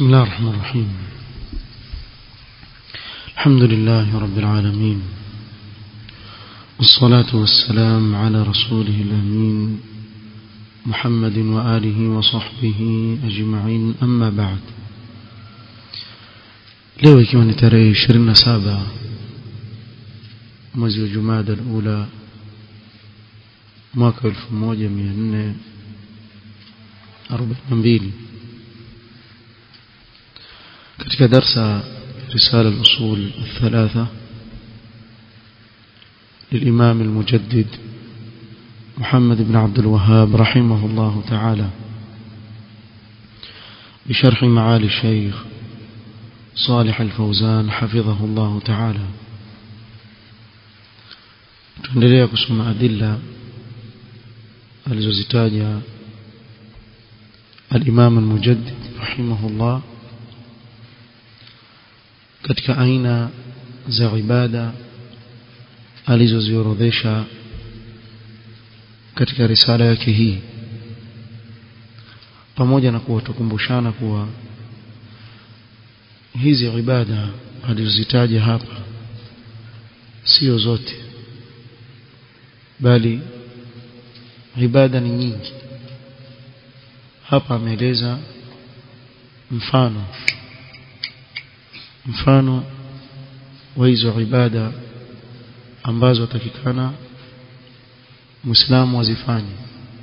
بسم الله الرحمن الرحيم الحمد لله رب العالمين والصلاة والسلام على رسوله الأمين محمد وآله وصحبه أجمعين أما بعد leo ikiwa ni tarehe 27 mwezi wa Jumada al-Ula mwaka 1442 katika darsa رسالة الأصول الثلاثة للإمام المجدد محمد بن عبد الوهاب رحمه الله تعالى بشرح معالي الشيخ صالح الفوزان حفظه الله تعالى tuendelea kusoma adilla alizozitaja al-Imam al-Mujaddid rahimahullah katika aina za ibada alizoziorodhesha katika risala yake hii pamoja na kuwa tukumbushana kuwa hizi ibada alizozitaja hapa sio zote bali ibada ni nyingi hapa ameeleza mfano mfano wa hizo ibada ambazo atakikana muislamu azifanye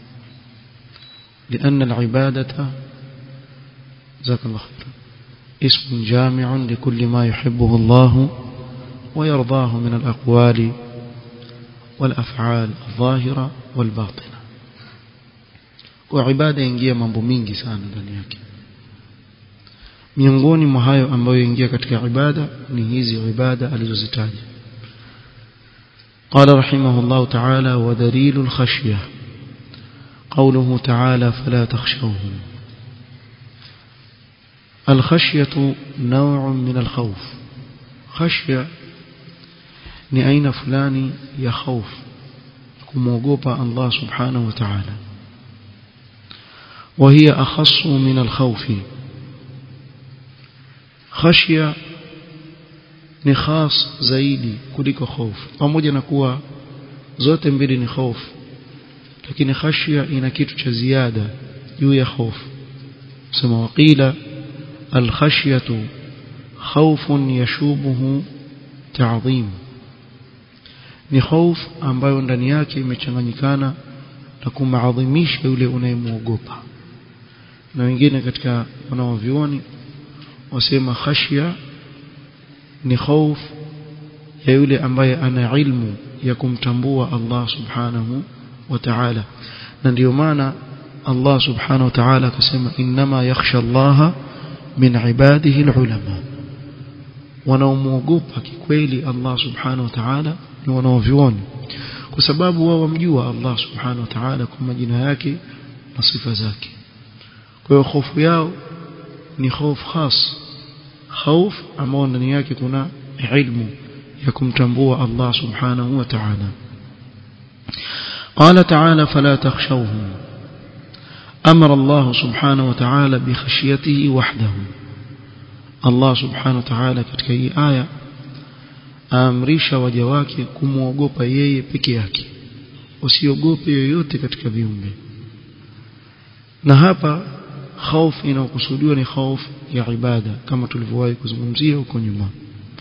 لأن العبادة جزاك الله خير اسم جامع لكل ما يحبه الله ويرضاه من الأقوال والأفعال الظاهرة والباطنة وعبادة ينجي mambo mingi sana ndani yake miongoni mwa hayo ambayo ingia katika ibada ni hizi ibada alizozitaja قال رحمه الله تعالى ودليل الخشية قوله تعالى فلا تخشوهم الخشية نوع من الخوف خشية ni aina fulani ya خوف kumwogopa Allah subhanahu wa ta'ala وهي أخص من الخوف khashia ni khas zaidi kuliko hofu pamoja na kuwa zote mbili ni hofu lakini khashia ina kitu cha ziada juu ya hofu sema waqila alkhashyatu khawfun yashubuhu ta'zim ni hofu ambayo ndani yake imechanganyikana na kumaadhimisha yule unayemwogopa na wengine katika wanaovioni wasema khashya ni khauf ya yule ambaye ana ilmu ya kumtambua Allah subhanahu wa ta'ala na ndio maana Allah subhanahu wa ta'ala akasema inma yakhsha Allah min ibadihi alulama wanaomwogopa kikweli Allah subhanahu wa ta'ala ni wanaovioni kwa sababu wao wamjua Allah subhanahu wa ta'ala kwa majina yake na sifa zake kwa hiyo hofu yao ni hofu khas خوف ambao ndani yake kuna ilmu ya kumtambua Allah subhanahu wa ta'ala قال تعالى فلا تخشوهم أمر الله سبحانه وتعالى بخشيته وحده الله سبحانه وتعالى katika hii aya aamrisha waja wake kumwogopa yeye peke yake usiogope yoyote katika viumbe na hapa خوف inayokusudiwa ni خوف ya ibada kama tulivyowahi kuzungumzia huko nyuma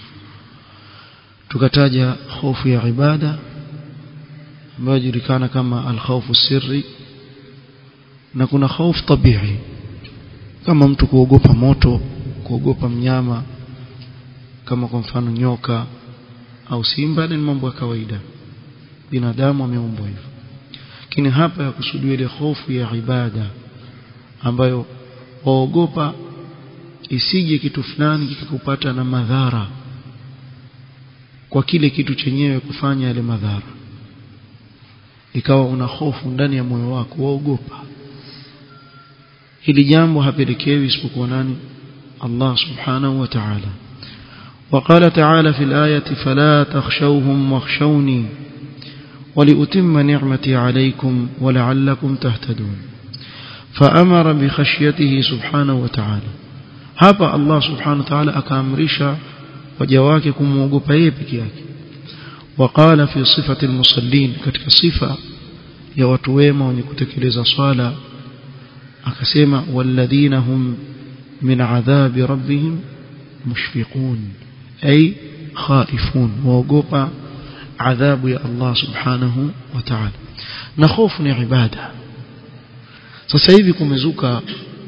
tukataja hofu ya ibada ambayo julikana kama al-khawfu sirri na kuna hofu tabii kama mtu kuogopa moto kuogopa mnyama kama kwa mfano nyoka au simba ni mambo ya kawaida binadamu ameumbwa hivyo lakini hapa yakusudiwa ile hofu ya ibada ambayo waogopa isije kitu fulani kikakupata na madhara kwa kile kitu chenyewe kufanya yale madhara ikawa una hofu ndani ya moyo wako waogopa hili jambo hapelekewi isipokuwa nani Allah subhanahu wa ta'ala وقال تعالى في الآية فلا تخشوهم واخشوني ولأتم نعمتي عليكم ولعلكم تهتدون فأمر بخشيته سبحانه وتعالى hapa Allah subhanahu wa ta'ala akaamrisha waja wake kumwogopa yeye peke yake وقال في صفة المصلين katika sifa ya watu wema wenye kutekeleza swala akasema walladhina hum min adhabi rabbihim mushfiqun ay khaifun waogopa adhabu ya Allah subhanahu wa ta'ala na hofu ni ibada sasa hivi kumezuka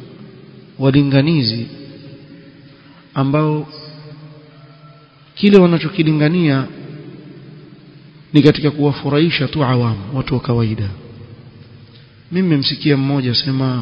walinganizi ambao kile wanachokilingania ni katika kuwafurahisha tu awamu watu wa kawaida mimi mmemsikia mmoja sema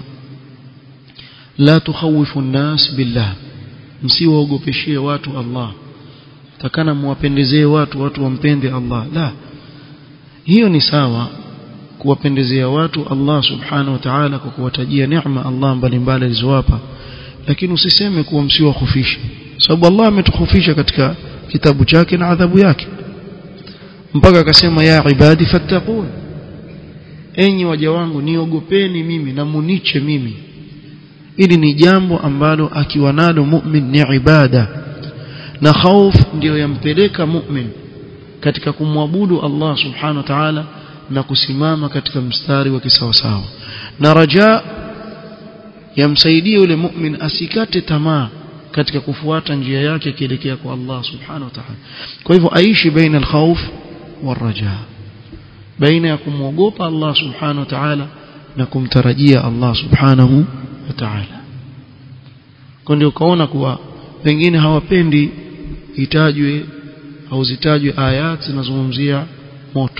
la tukhawifu nnas billah msiwaogopeshie watu Allah takana muwapendezee watu watu wampende Allah la hiyo ni sawa kuwapendezea watu Allah subhanahu wa ta'ala kwa kuwatajia neema Allah mbalimbali alizowapa lakini usiseme kuwa msiwahofishe sababu Allah ametukhofisha katika kitabu chake na adhabu yake mpaka akasema ya ibadi fattaqun enyi waja wangu niogopeni mimi na muniche mimi ili ni jambo ambalo akiwa nalo mu'min ni ibada na khauf ndiyo yampeleka mu'min katika kumwabudu Allah subhanahu wa ta'ala na kusimama katika mstari wa kisawasawa na raja yamsaidia yule mu'min asikate tamaa katika kufuata njia yake kielekea kwa Allah subhanahu wa ta'ala kwa hivyo aishi baina al-khawf wal-raja baina ya kumwogopa Allah subhanahu wa ta'ala na kumtarajia Allah subhanahu wa ta'ala kwa ndio ukaona kuwa pengine hawapendi itajwe au zitajwe ayat zinazozungumzia moto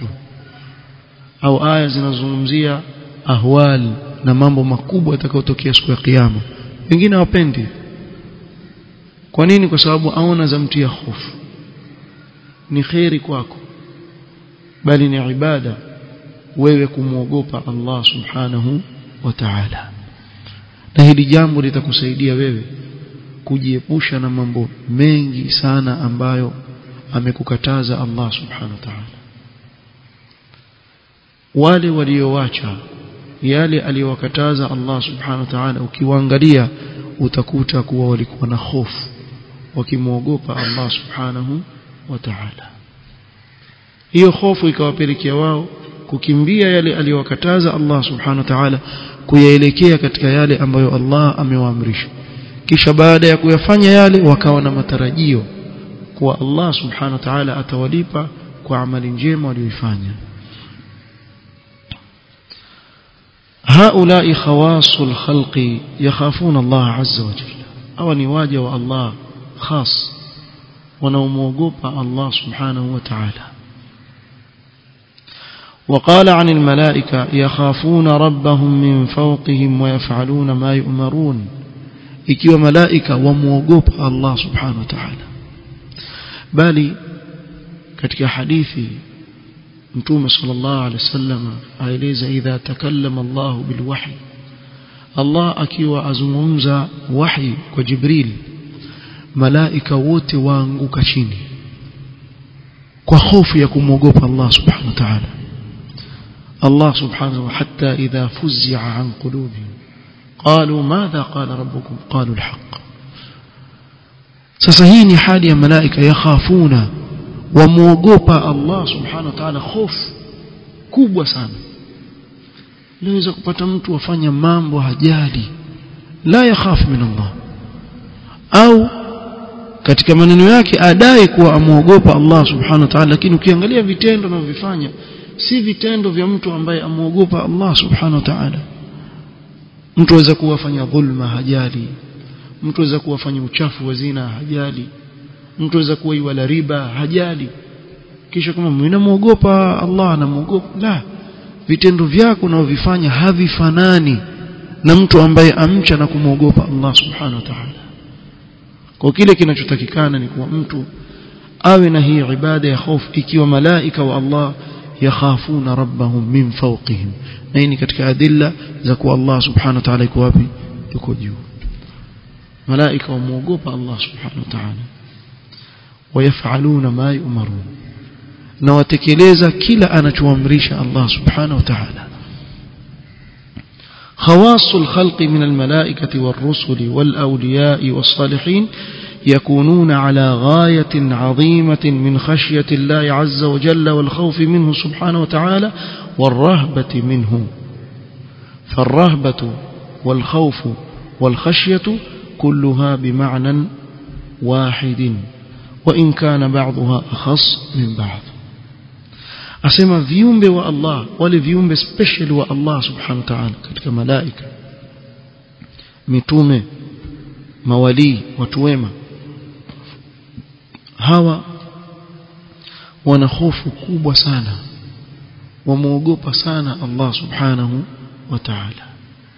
au aya zinazozungumzia ahwal na mambo makubwa yatakayotokea siku ya kiyama wengine hawapendi kwa nini kwa sababu aona zamtia hofu ni khairi kwako bali ni ibada wewe kumwogopa Allah subhanahu wa ta'ala na hili jambo litakusaidia wewe kujiepusha na mambo mengi sana ambayo amekukataza Allah subhanahu wa ta'ala wale waliowacha yale aliyowakataza Allah subhanahu wa ta'ala ukiwaangalia utakuta kuwa walikuwa na hofu wakimwogopa Allah subhanahu wa ta'ala hiyo hofu ikawapelekea wao kukimbia yale aliyowakataza Allah subhanahu wa ta'ala kuyaelekea katika yale ambayo Allah amewaamrisha kisha baada ya kuyafanya yale wakawa na matarajio kuwa Allah subhanahu wa ta'ala atawalipa kwa amali njema walioifanya هؤلاء خواص الخلق يخافون الله عز وجل أو نواجه الله خاص ونوموقوب الله سبحانه وتعالى وقال عن الملائكة يخافون ربهم من فوقهم ويفعلون ما يؤمرون ikiwa malaika wamuogopa Allah subhanahu wa ta'ala bali katika hadithi mtume sallallahu alaihi wasallam aeleza idha takallama Allah bilwahi Allah akiwa azungumza wahi kwa Jibril malaika wote waanguka chini kwa hofu ya kumwogopa Allah subhanahu wa ta'ala الله سبحانه حتى إذا فزع عن قلوبهم قالوا ماذا قال ربكم قالوا الحق sasa hii ni hali ya malaika yakhafuna wamuogopa Allah subhanahu wa ta'ala hofu kubwa sana inaweza kupata mtu afanya mambo hajali la yakhafu min Allah au katika maneno yake adai kuwa amuogopa Allah subhanahu wa ta'ala lakini ukiangalia vitendo anavyofanya si vitendo vya mtu ambaye amuogopa Allah subhanahu wa ta'ala mtu aweza kuwafanya dhulma hajali mtu aweza kuwafanya uchafu wa zina hajali mtu aweza kuwa iwala riba hajali kisha kama mimi namuogopa Allah namuogopa la vitendo vyako unavyofanya havifanani na mtu ambaye amcha na kumwogopa Allah subhanahu wa ta'ala kwa kile kinachotakikana ni kuwa mtu awe na hii ibada ya hofu ikiwa malaika wa Allah yakhafuna rabbahum min fawqihim na hii ni katika adilla za kuwa Allah subhanahu wa ta'ala yuko wapi yuko juu malaika wamuogopa Allah subhanahu wa ta'ala wayafaluna ma yu'marun na watekeleza kila anachoamrisha Allah subhanahu wa ta'ala خواص الخلق من الملائكة والرسل والأولياء والصالحين يكونون على غاية عظيمة من خشية الله عز وجل والخوف منه سبحانه وتعالى والرهبة منه فالرهبة والخوف والخشية كلها بمعنى واحد وإن كان بعضها أخص من بعض asema viumbe wa Allah wale viumbe special wa Allah subhanahu wa ta'ala katika malaika mitume mawalii watu wema hawa wana hofu kubwa sana wamuogopa sana Allah subhanahu wa ta'ala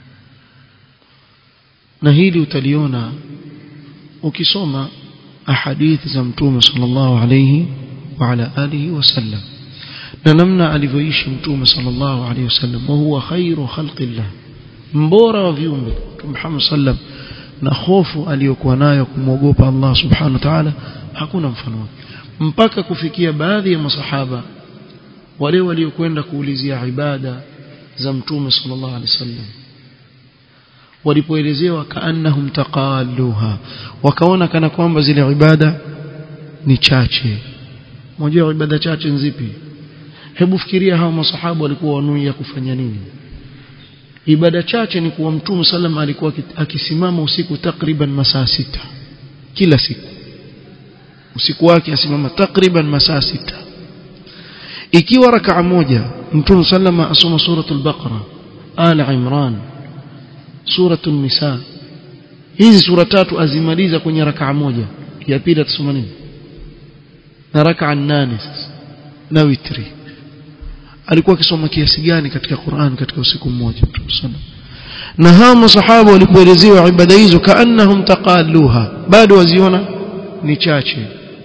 na hili utaliona ukisoma ahadithi za mtume sallallahu alayhi wa ala alihi wasallam na namna alivyoishi mtume sallallahu alayhi wasallam wa huwa khairu khalqillah mbora wa viumbe mtume Muhammad sallam na hofu aliyokuwa nayo kumwogopa Allah subhanahu wa ta'ala hakuna mfano wake mpaka kufikia baadhi ya masahaba wale waliokwenda kuulizia ibada za mtume sallallahu alaihi wasallam walipoelezewa kaannahum taqalluha wakaona kana kwamba zile ibada ni chache mmoja ibada chache nzipi hebu fikiria hao masahaba walikuwa wanuia kufanya nini ibada chache ni kuwa mtume sallam alikuwa akisimama usiku takriban masaa sita kila siku usiku wake asimama takriban masaa sita ikiwa rakaa moja mtume sallam asoma suratul baqara ala imran suratul nisa hizi sura tatu azimaliza kwenye rakaa moja ya pili atasoma nini na rakaa nane sasa na witri alikuwa akisoma kiasi gani katika Qur'an katika usiku mmoja Mtume na hao masahaba walipoelezewa ibada hizo kaannahum taqalluha bado waziona ni chache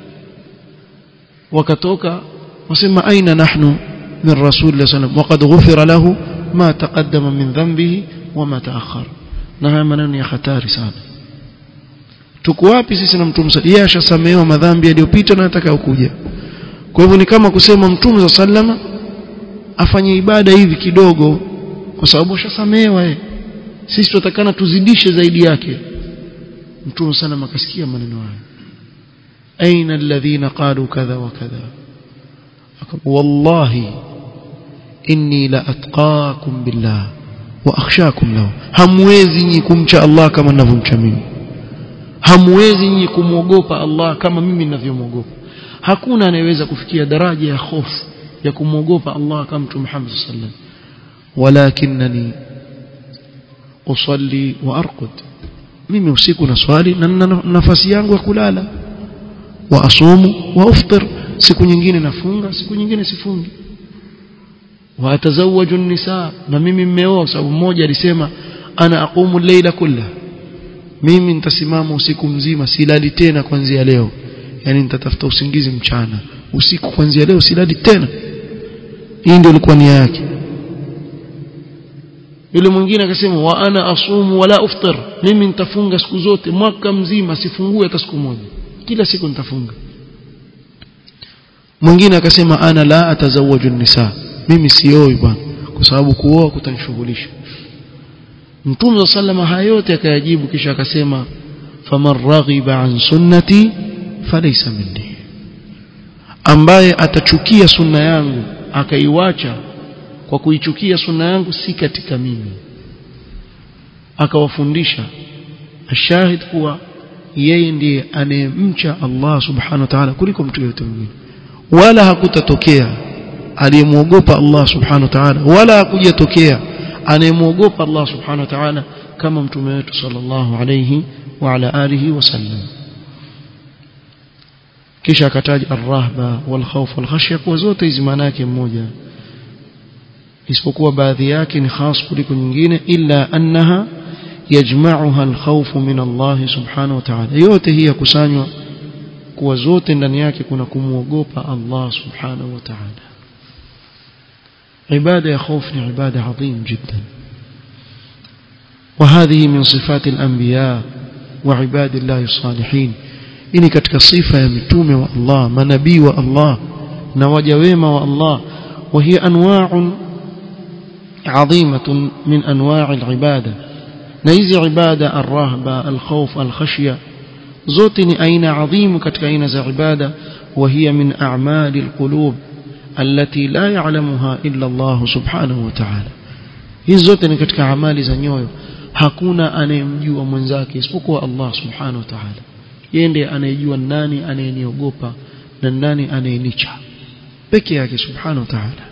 wakatoka wasema aina nahnu min rasul sallam waqad ghufira lahu ma taqaddama min dhanbihi wama taakhar na haya maneno ya hatari sana tuko wapi sisi na mtume yeye ashasamehewa madhambi yaliyopita na yatakayokuja kwa hivyo ni kama kusema mtume sallama afanye ibada hivi kidogo kwa sababu ashasamehewa yeye sisi tutakana tuzidishe zaidi yake mtume sana akasikia maneno haya aina alladhina qalu kadha wa kadha wallahi inni la atqakum billah wa akhshakum lahu hamwezi nyinyi kumcha Allah kama ninavyomcha mimi hamwezi nyinyi kumwogopa Allah kama mimi ninavyomwogopa hakuna anayeweza kufikia daraja ya hofu ya kumwogopa Allah kama Mtume Muhammad sallam walakinani usalli wa arqud mimi usiku na swali na nafasi yangu ya kulala wa asumu wa uftir siku nyingine nafunga siku nyingine sifungi wa atazawaju nisa na mimi mmeoa sababu mmoja alisema ana aqumu al-layla kullaha mimi nitasimama usiku mzima silali tena kuanzia leo yani nitatafuta usingizi mchana usiku kuanzia leo silali tena hii ndio ilikuwa nia yake yule mwingine akasema wa ana asumu wala uftir mimi nitafunga siku zote mwaka mzima sifungue hata siku moja kila siku nitafunga mwingine akasema ana la atazawaju nisa mimi sioi bwana kwa sababu kuoa kutanishughulisha Mtume sallama haya yote akayajibu kisha akasema faman raghiba an sunnati falaysa minni ambaye atachukia sunna yangu akaiwacha kwa kuichukia sunna yangu si katika mimi akawafundisha ashahid kuwa yeye ndiye anayemcha Allah subhanahu wa ta'ala kuliko mtu yeyote mwingine wala hakutatokea aliyemwogopa Allah subhanahu wa ta'ala wala hakujatokea anayemwogopa Allah subhanahu wa ta'ala kama mtume wetu sallallahu alayhi wa ala alihi wasallam kisha akataja arrahba walkhawf walkhashya kwa zote hizi maana yake mmoja isipokuwa baadhi yake ni khas kuliko nyingine illa annaha yajma'uha alkhawf min Allah subhanahu wa ta'ala yote hii yakusanywa kuwa zote ndani yake kuna kumwogopa Allah subhanahu wa ta'ala عبادة يا خوف عبادة عظيم جدا وهذه من صفات الأنبياء وعباد الله الصالحين إني كتك صفة يمتوم والله منبي والله نواجويم والله وهي أنواع عظيمة من أنواع العبادة نيزي عبادة الرهبة الخوف الخشية زوتني أين عظيم كتك أين ذا عبادة وهي من أعمال القلوب التي لا يعلمها إلا الله سبحانه وتعالى hizi zote ni katika amali za nyoyo hakuna anayemjua mwenzake isipokuwa Allah subhanahu wa ta'ala yeye ndiye anayejua nani anayeniogopa na nani anayenicha peke yake subhanahu wa ta'ala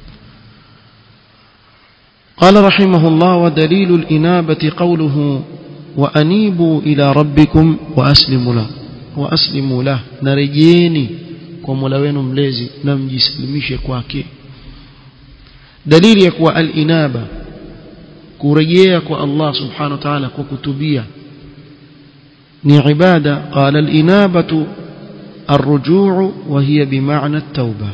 قال رحمه الله ودليل الإنابة قوله وأنيبوا إلى ربكم وأسلموا له وأسلموا له نرجيني ومولا wenu mlezi na mjisalimishe kwake dalili ya kuwa al-inaba kurejea kwa Allah subhanahu wa ta'ala kwa kutubia ni ibada qala al-inabatu الرجوع وهي بمعنى التوبة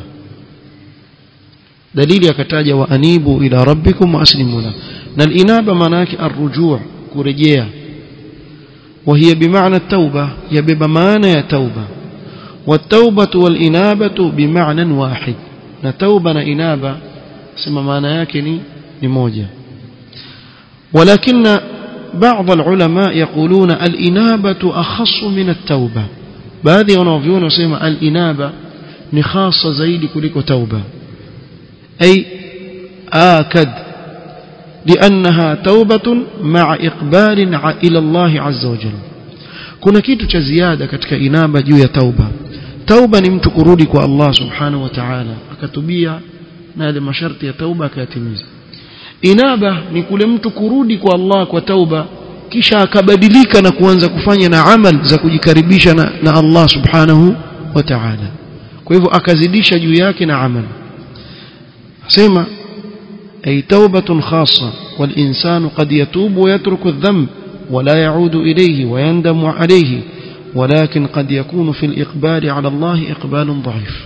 دليل يكتاج وأنيبوا إلى ربكم وأسلموا له الإنابة مناك الرجوع كرجية وهي بمعنى التوبة يبب معنى توبة والتوبة والإنابة بمعنى واحد نتوبة إنابة سما معنى يكني لموجة ولكن بعض العلماء يقولون الإنابة أخص من التوبة baadhi wanaoviona wasema al-inaba ni khasa zaidi kuliko tauba ay akad لانها توبه مع اقبال الى الله عز وجل kuna kitu cha ziada katika inaba juu ya tauba tauba ni mtu kurudi kwa Allah subhanahu wa ta'ala akatubia na yale masharti ya tauba akayatimiza inaba ni kule mtu kurudi kwa Allah kwa tauba kisha akabadilika na kuanza kufanya na amal za kujikaribisha na, na Allah subhanahu wa ta'ala kwa hivyo akazidisha juu yake na amal sema ay taubatun khassa والإنسان قد يتوب ويترك الذنب ولا يعود إليه ويندم عليه ولكن قد يكون في الإقبال على الله إقبال ضعيف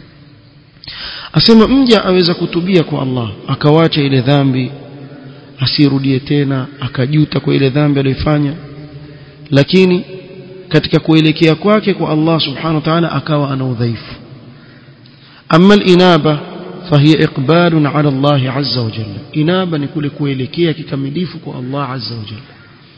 أسمى مجا أوزا كتبيك الله أكواش إلى ذنبي asirudie tena akajuta kwa ile dhambi aliyofanya lakini katika kuelekea kwake kwa Allah subhanahu wa ta'ala akawa ana udhaifu amma al-inaba fahiya iqbalun ala Allah azza wa jalla inaba ni kule kuelekea kikamilifu kwa Allah azza wa jalla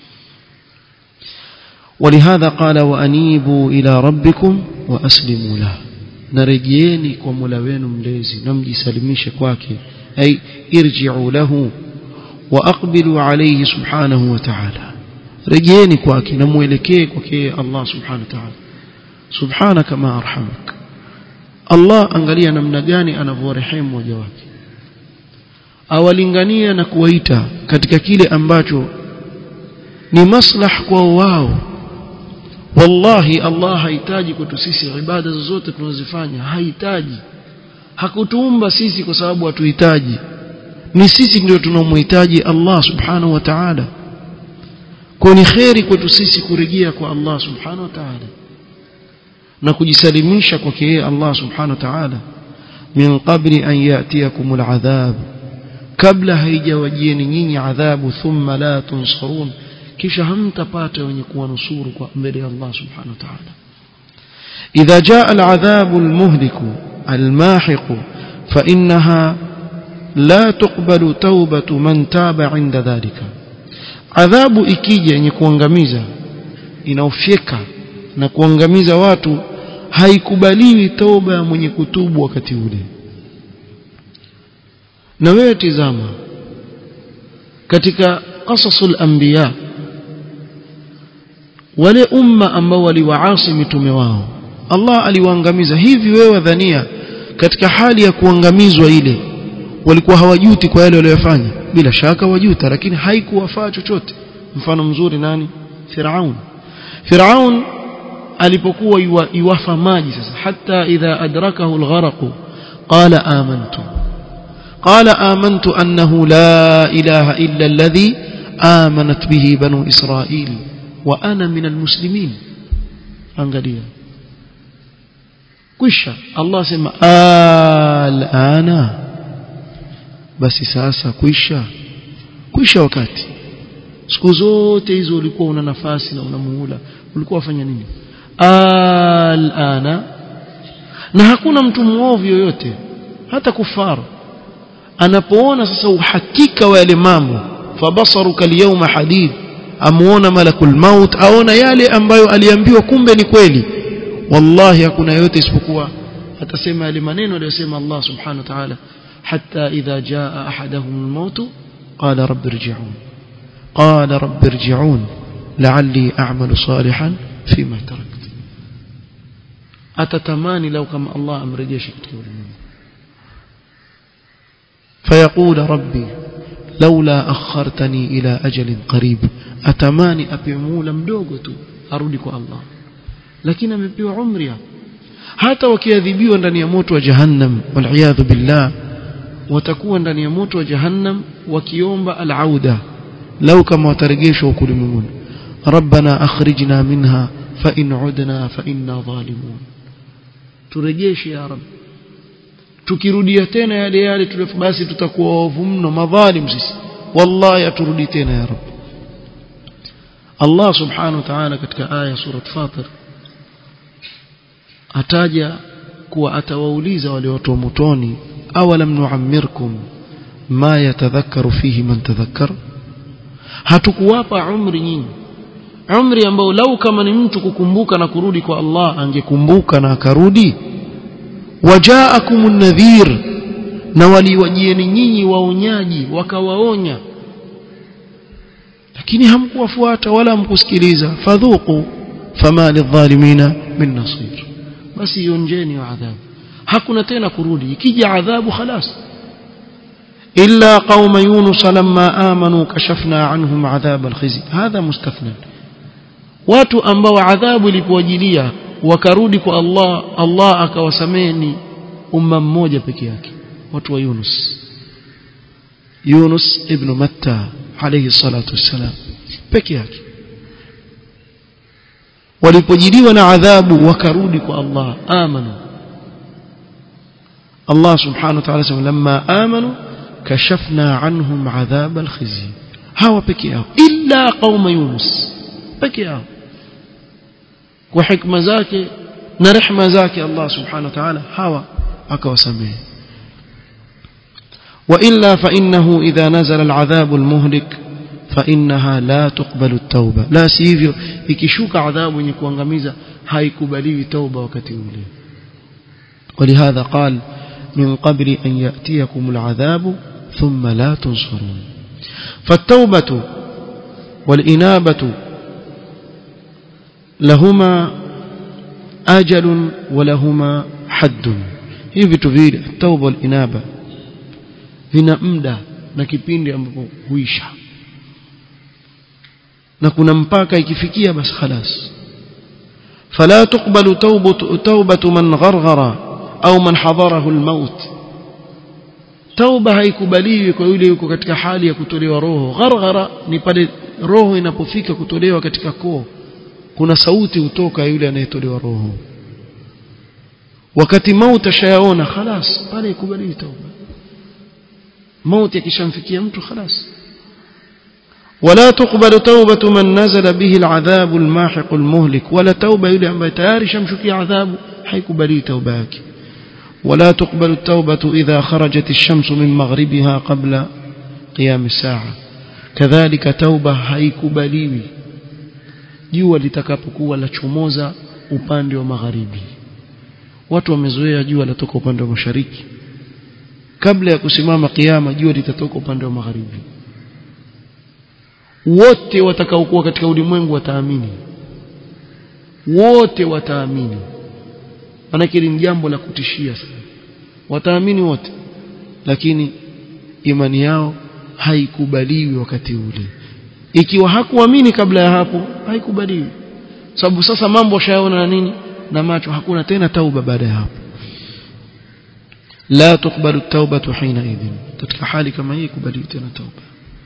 ولهذا قال وانيبوا الى ربكم واسلموا له narejeeni kwa Mola wenu mlezi na mjisalimishe kwake ay irji'u lahu واقبلوا عليه سبحانه وتعالى رجيني kwake na muelekee kwake Allah subhanahu wa ta'ala subhanaka ma arhamak Allah angalia namna gani anavyorehemu waja wake awalingania na kuwaita katika kile ambacho ni maslah kwa wao wallahi Allah hahitaji kwetu sisi ibada zozote tunazofanya hahitaji hakutuumba sisi kwa sababu hatuhitaji ni sisi ndio tunaomhitaji Allah subhanahu wa ta'ala kwa ni kheri kwetu sisi kurejea kwa Allah subhanahu wa ta'ala na kujisalimisha kwake yeye Allah subhanahu wa ta'ala min qabli an yatiyakum al'adhab kabla haijawajieni nyinyi adhabu thumma la tunsarun kisha hamtapata wenye kuwanusuru kwa mbele ya Allah subhanahu wa ta'ala idha jaa al'adhabu al-muhliku al-mahiqu fa innaha la tuqbalu taubatu man taba inda dhalika adhabu ikija yenye kuangamiza inaofyeka na kuangamiza watu haikubaliwi toba ya mwenye kutubu wakati ule na wewe tizama katika qasasul anbiya wale umma ambao waliwaasi mitume wao Allah aliwaangamiza hivi wewe dhania katika hali ya kuangamizwa ile walikuwa hawajuti kwa yale waliyofanya bila shaka wajuta lakini haikuwafaa chochote mfano mzuri nani Firaun Firaun alipokuwa iwafa maji sasa hata idha adrakahu algharq qala amantu qala amantu annahu la ilaha illa alladhi amanat bihi banu israil wa ana min almuslimin angalia kwisha Allah sema alana basi sasa kwisha kwisha wakati siku zote hizo ulikuwa una nafasi na una muhula ulikuwa wafanya nini alana na hakuna mtu muovu yoyote hata kufaru anapoona sasa uhakika wa yale mambo fabasaruka alyawma hadid amuona malakul maut aona yale ambayo aliambiwa kumbe ni kweli wallahi hakuna yote isipokuwa atasema yale maneno aliyosema Allah subhanahu wa ta'ala hatta idha jaa ahaduhum almaut qala rabbi irji'un qala rabbi irji'un la'alli a'malu salihan fima tarakt atatamani lau kama Allah amrejeshe katika ulimwengu فيقول ربي لولا أخرتني إلى أجل قريب أتماني أبيمولا مدوغتو أرودك الله لكن أمبيو عمري hata wakiadhibiwa ndani ya moto wa jahannam waliyadhu billah watakuwa ndani ya moto wa jahannam wakiomba alauda lau kama watarejeshwa huko ulimwenguni rabbana akhrijna minha fa in udna fa inna zalimun turejeshe ya rabbi tukirudia tena yale yale tulefu basi tutakuwa waovu mno madhalim sisi wallahi aturudi tena ya rabbi Allah subhanahu wa ta'ala katika aya surat fatir ataja kuwa atawauliza wale watu wa motoni awalam nuammirkum ma yatadhakkaru fihi man tadhakkar hatukuwapa umri nyingi umri ambao lau kama ni mtu kukumbuka na kurudi kwa Allah angekumbuka na akarudi wajaakum nadhir na waliwajieni nyinyi waonyaji wakawaonya lakini hamkuwafuata wala hamkusikiliza fadhuku fama lidhalimina min nasir basi ionjeni wa adhabu hakuna tena kurudi ikija adhabu khalas illa qauma yunus lamma amanu kashafna anhum adhab alkhizy hadha mustathna watu ambao adhabu ilipowajilia wakarudi kwa Allah Allah akawasameni umma mmoja peke yake watu wa Yunus Yunus ibn Matta alayhi salatu wassalam peke yake walipojiliwa na adhabu wakarudi kwa Allah amanu Allah subhanahu wa ta'ala sema lamma amanu kashafna anhum adhab alkhizy hawa peke yao illa qauma Yunus peke yao kwa hikma zake na rehma zake Allah subhanahu wa ta'ala hawa akawasamehe وإلا فإنه إذا نزل العذاب المهلك فإنها لا تقبل التوبة لا سيفيو ikishuka adhabu yenye kuangamiza haikubaliwi tauba wakati ule ولهذا قال من قبل أن يأتيكم العذاب ثم لا تنصرون فالتوبة والإنابة لهما أجل ولهما حد hivi tu vile tauba wal inaba vina muda na kipindi ambapo huisha na kuna mpaka ikifikia basi خلاص فلا تقبل توبة توبة من غرغر au man hadarahu almaut tauba haikubaliwi kwa yule yuko katika hali ya kutolewa roho gharghara ni pale roho inapofika kutolewa katika koo kuna sauti hutoka yule anayetolewa roho wakati mauti ashayaona خلاص pale ikubaliwi tauba mauti akishamfikia mtu خلاص ولا تقبل توبة من نزل به العذاب الماحق المهلك ولا توبة يلي ambaye tayari shamshukia adhabu haikubali tauba yake ولا تقبل التوبة إذا خرجت الشمس من مغربها قبل قيام الساعة كذلك توبة haikubaliwi jua litakapokuwa lachomoza upande wa magharibi watu wamezoea jua latoka upande wa mashariki kabla ya kusimama kiyama jua litatoka upande wa magharibi wote watakaokuwa katika ulimwengu wataamini wote wataamini manake ni jambo la kutishia sana wataamini wote lakini imani yao haikubaliwi wakati ule ikiwa hakuamini kabla ya hapo haikubaliwi sababu sasa mambo shayaona na nini na macho hakuna tena tauba baada ya hapo la tukbalu taubatu hina idhin katika hali kama hii kubaliwi tena tauba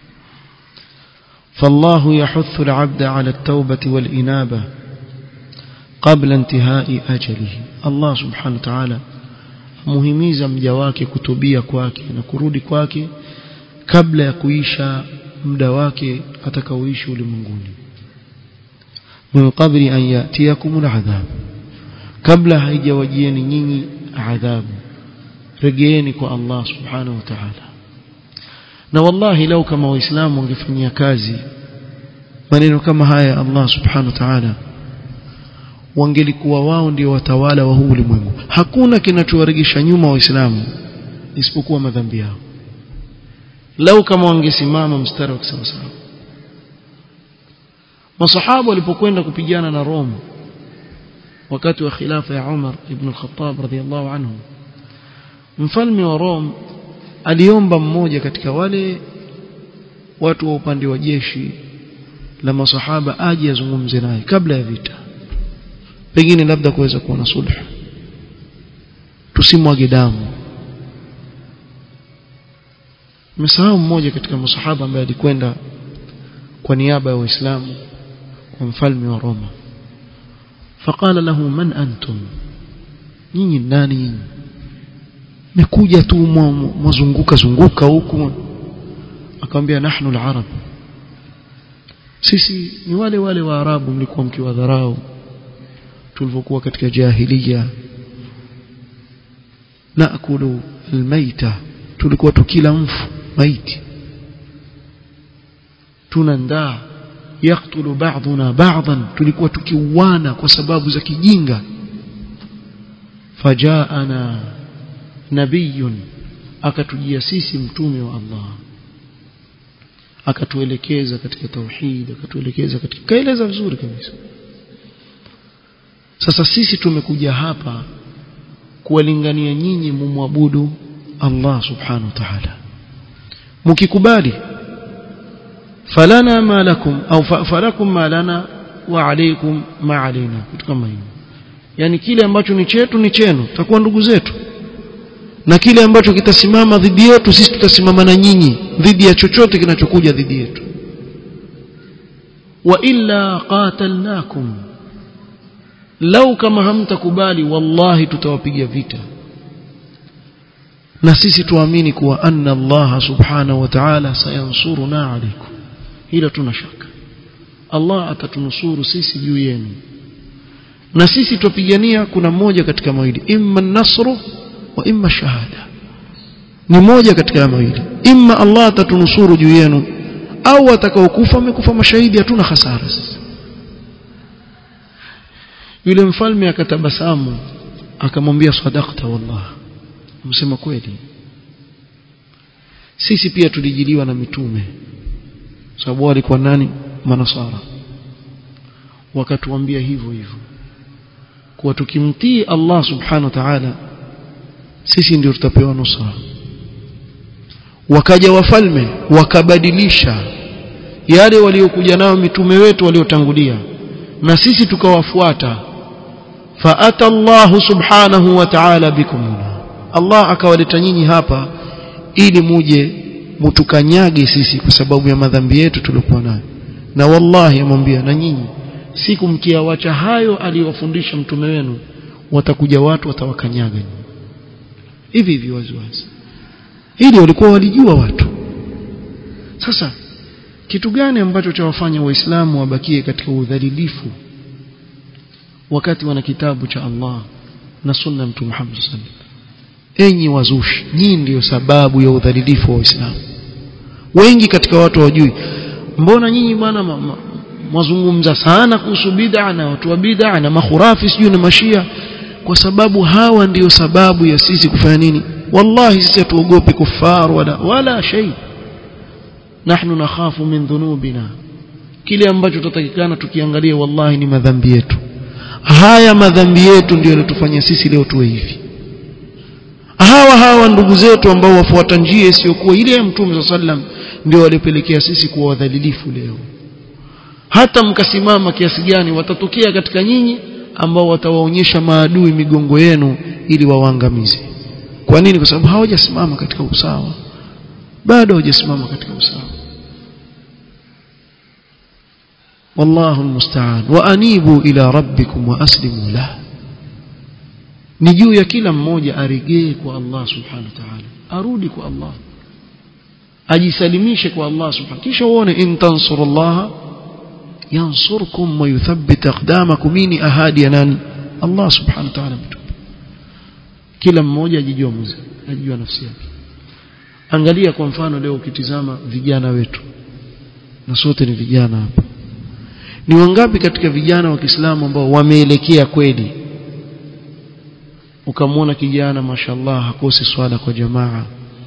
فالله يحث العبد على التوبة والإنابة قبل انتهاء أجله الله سبحانه وتعالى muhimiza mja wake kutubia kwake na kurudi kwake kabla ya kuisha muda wake atakaoishi ulimwenguni min qabli an yatiyakum al'adhab kabla haijawajieni nyinyi adhabu regeeni kwa Allah subhanahu wa ta'ala na wallahi lau kama waislamu wangefanyia kazi maneno kama haya Allah subhanahu wa ta'ala wangelikuwa wao ndio watawala wa huu ulimwengu hakuna kinachowaregesha nyuma waislamu isipokuwa madhambi yao lau kama wangesimama mstari wa kisawasawa masahaba walipokwenda kupigana na Roma wakati wa khilafa ya Umar ibn al-Khattab radhiyallahu anhu mfalme wa Rome aliomba mmoja katika wale watu wa upande wa jeshi la masahaba aje azungumze naye kabla ya vita pengine labda kuweza kuwa na sulhu tusimwage damu msahau mmoja katika masahaba ambaye alikwenda kwa niaba ya waislamu kwa mfalme wa Roma فقال له من أنتم nyinyi nani nyinyi mekuja tu mwazunguka zunguka huku akamwambia nahnu al-arab sisi ni wale wale wa arabu mlikuwa mkiwadharau tulivyokuwa katika jahiliya naakulu almaita tulikuwa tukila mfu maiti tunandaa yaktulu ba'duna ba'dan tulikuwa tukiuana kwa sababu za kijinga fajaana nabiyun akatujia sisi mtume wa Allah akatuelekeza katika tauhid akatuelekeza katika kaeleza vizuri kabisa sasa sisi tumekuja hapa kuwalingania nyinyi mumwabudu Allah subhanahu wa ta'ala mkikubali falana ma lakum au falakum ma lana wa alaykum ma alaina kitu kama hiyo yani kile ambacho ni chetu ni chenu takuwa ndugu zetu na kile ambacho kitasimama dhidi yetu sisi tutasimama na nyinyi dhidi ya chochote kinachokuja dhidi yetu wa illa qatalnakum lau kama hamtakubali wallahi tutawapiga vita na sisi tuamini kuwa anna Allah subhanahu wa ta'ala sayansuruna alaykum hilo tuna shaka Allah atatunusuru sisi juu yenu na sisi tupigania kuna moja katika mawili imma nasru wa imma shahada ni moja katika mawili imma Allah atatunusuru juu yenu au atakaokufa amekufa mashahidi hatuna hasara sisi yule mfalme akatabasamu akamwambia sadaqta wallah msema kweli sisi pia tulijiliwa na mitume sababu walikuwa nani manasara wakatuambia hivyo hivyo kuwa tukimtii Allah subhanahu wa ta'ala sisi ndio tutapewa nusra wakaja wafalme wakabadilisha yale waliokuja nao mitume wetu waliotangulia na sisi tukawafuata faata Allah subhanahu wa ta'ala bikum Allah akawaleta nyinyi hapa ili muje mutukanyage sisi kwa sababu ya madhambi yetu tuliokuwa nayo na wallahi amwambia na nyinyi siku mkiawacha hayo aliyowafundisha mtume wenu watakuja watu watawakanyaga hivi hivi wazi wazi ili walikuwa walijua watu sasa kitu gani ambacho chawafanya waislamu wabakie katika udhalilifu wakati wana kitabu cha Allah na sunna mtume Muhammad sallallahu alaihi wasallam enyi wazushi nyinyi ndiyo sababu ya udhalilifu wa waislamu wengi katika watu wajui mbona nyinyi bwana mwazungumza sana kuhusu bid'a na watu wa bid'a na makhurafi sijui na mashia kwa sababu hawa ndiyo sababu ya sisi kufanya nini wallahi sisi hatuogopi kufar wala wala shay nahnu nakhafu min dhunubina kile ambacho tutatakikana tukiangalia wallahi ni madhambi yetu haya madhambi yetu ndio yanatufanya sisi leo tuwe hivi hawa hawa ndugu zetu ambao wafuata njia isiyokuwa ile ya mtume sallam ndio walipelekea sisi kuwa wadhalilifu leo hata mkasimama kiasi gani watatokea katika nyinyi ambao watawaonyesha maadui migongo yenu ili wawaangamize kwa nini kwa sababu hawajasimama katika usawa bado hawajasimama katika usawa والله المستعان وانيبوا الى ربكم واسلموا له ni juu ya kila mmoja arejee kwa Allah subhanahu wa ta'ala arudi kwa Allah ajisalimishe kwa Allah subhanahu kisha uone in tansurullaha yansurkum wa yuthabbit aqdamakum ni ahadi ya nani Allah subhanahu wa ta'ala mtume kila mmoja ajijua mzee ajijua nafsi yake angalia kwa mfano leo ukitizama vijana wetu na sote ni vijana hapa ni wangapi katika vijana wa Kiislamu ambao wameelekea kweli ukamwona kijana mashallah hakosi swala kwa jamaa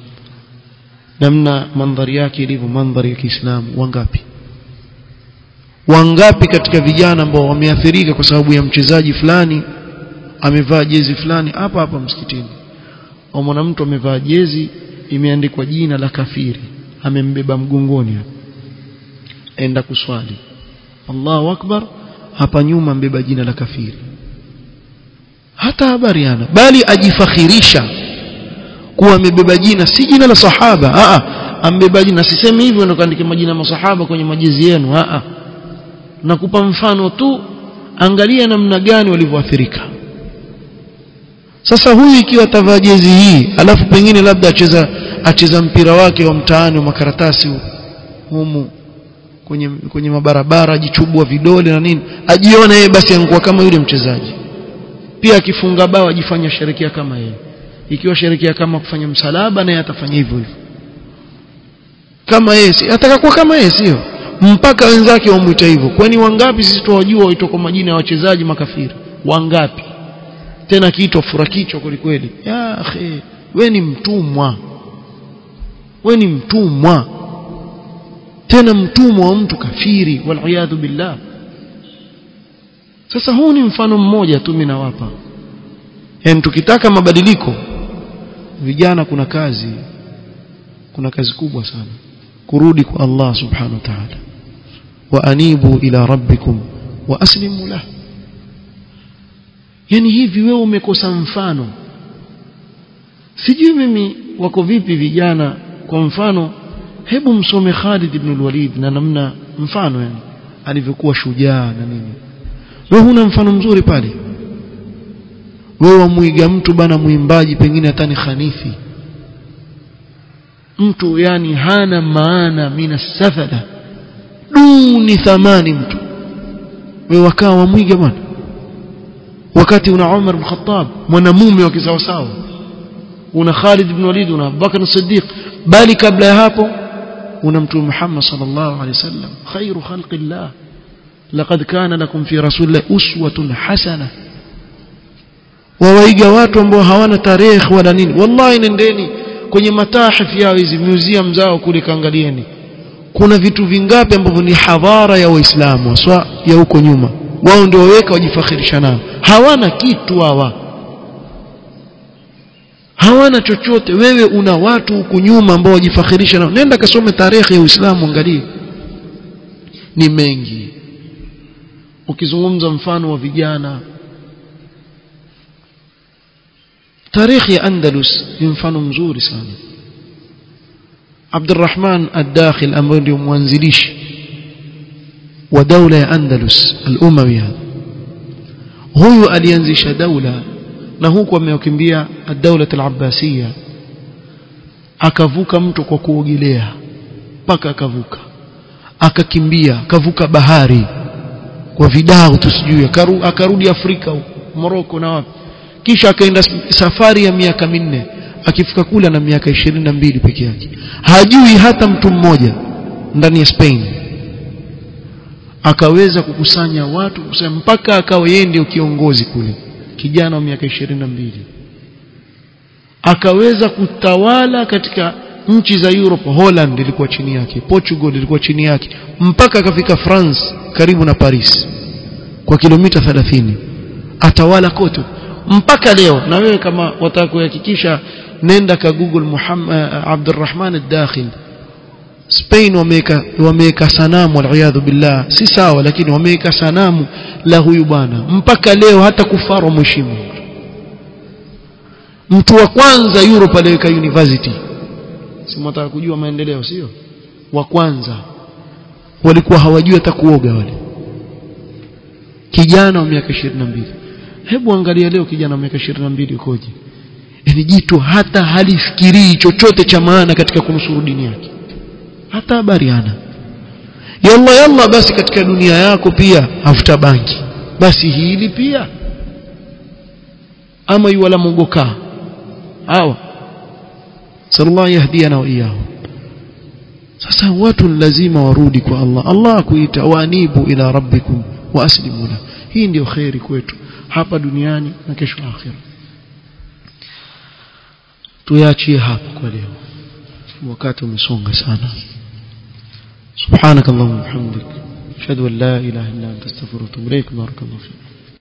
namna mandhari yake ilivyo mandhari ya Kiislamu wangapi wangapi katika vijana ambao wameathirika kwa sababu ya mchezaji fulani amevaa jezi fulani hapa hapa msikitini au mwanamtu amevaa jezi imeandikwa jina la kafiri amembeba mgongoni hapa enda kuswali Allahu akbar hapa nyuma mbeba jina la kafiri hata habari ana bali ajifakhirisha kuwa amebeba jina si jina la sahaba a a ambeba jina sisemi hivyo ndio kaandike majina ya masahaba kwenye majezi yenu a a nakupa mfano tu angalia namna gani walivyoathirika sasa huyu ikiwa atavaa jezi hii alafu pengine labda acheza acheza mpira wake wa mtaani wa makaratasi humu kwenye kwenye mabarabara ajichubua vidole na nini ajiona yeye basi angua kama yule mchezaji pia akifunga bao ajifanya sherekea kama yeye ikiwa sherekea kama kufanya msalaba naye atafanya hivyo hivyo kama yeye si atakakuwa kama yeye sio mpaka wenzake wamuita hivyo kwani wangapi sisi tuwajua waitwa kwa majina ya wachezaji makafiri wangapi tena kiitwa furakichwa kweli kweli ya akhi we ni mtumwa we ni mtumwa tena mtumwa wa mtu kafiri waliyadhu billah sasa huu ni mfano mmoja tu mimi nawapa yani tukitaka mabadiliko vijana kuna kazi kuna kazi kubwa sana kurudi kwa Allah subhanahu wa ta'ala wa anibu ila rabbikum wa aslimu lahu yani hivi wewe umekosa mfano sijui mimi wako vipi vijana kwa mfano hebu msome Khalid ibn al-Walid na namna mfano yani alivyokuwa shujaa na nini wewe huna mfano mzuri pale wewe wamuiga mtu bana mwimbaji pengine hata ni khanifi mtu yani hana maana mina safada duni thamani mtu wewe wakaa wamwiga bwana wakati una Umar bin Khattab mwanamume wa kisawasawa una Khalid ibn Walid una Abubakar as-Siddiq bali kabla ya hapo una mtume Muhammad sallallahu alaihi wasallam khairu khalqillah laqad kana lakum fi rasulillahi uswatun hasana wawaiga watu ambao hawana tarehe wala nini wallahi nendeni kwenye matahif yao hizi museum zao kule kaangalieni kuna vitu vingapi ambavyo ni hadhara ya waislamu haswa ya huko nyuma wao ndio waweka wajifakhirisha nao hawana kitu hawa hawana chochote wewe una watu huku nyuma ambao wajifakhirisha nao nenda kasome tarehe ya Uislamu angalie ni mengi ukizungumza mfano wa vijana tarehe ya Andalus ni mfano mzuri sana Abdurrahman ad-Dakhil ambaye ndio mwanzilishi wa daula ya Andalus al-Umawiya huyu alianzisha daula na huku amewakimbia ad-daula al-Abbasiyya akavuka mto kwa kuogelea mpaka akavuka akakimbia akavuka bahari kwa vidao tusijui akaru, akarudi Afrika Morocco na wapi kisha akaenda safari ya miaka minne akifika kula na miaka ishirini na mbili peke yake hajui hata mtu mmoja ndani ya Spain akaweza kukusanya watu kusema mpaka akawa yeye ndio kiongozi kule kijana wa miaka ishirini na mbili akaweza kutawala katika nchi za Europe Holland ilikuwa chini yake Portugal ilikuwa chini yake mpaka akafika France karibu na Paris kwa kilomita 30 atawala kote mpaka leo na wewe kama wataka kuhakikisha nenda ka Google Muhammad Abdurrahman ad-Dakhil Spain wameweka wameweka sanamu waliyadhu billah si sawa lakini wameweka sanamu la huyu bwana mpaka leo hata kufaru mheshimu mtu wa kwanza Europe aliweka university si mtaka kujua maendeleo sio wa kwanza walikuwa hawajui hata kuoga wale kijana wa miaka 22 hebu angalia leo kijana wa miaka 22 ukoje yani jitu hata halifikirii chochote cha maana katika kunusuru dini yake hata habari hana yalla yalla basi katika dunia yako pia afuta banki basi hili pia ama yuwala mogoka hawa sallallahu yahdiyana wa iyyahu sasa watu lazima warudi kwa Allah Allah akuita waanibu ila rabbikum wa aslimu la hii ndio khairi kwetu hapa duniani na kesho akhira tuyaachie hapa kwa leo wakati umesonga sana سبحانك اللهم وبحمدك اشهد ان لا اله الا انت استغفرك واتوب اليك بارك الله فيك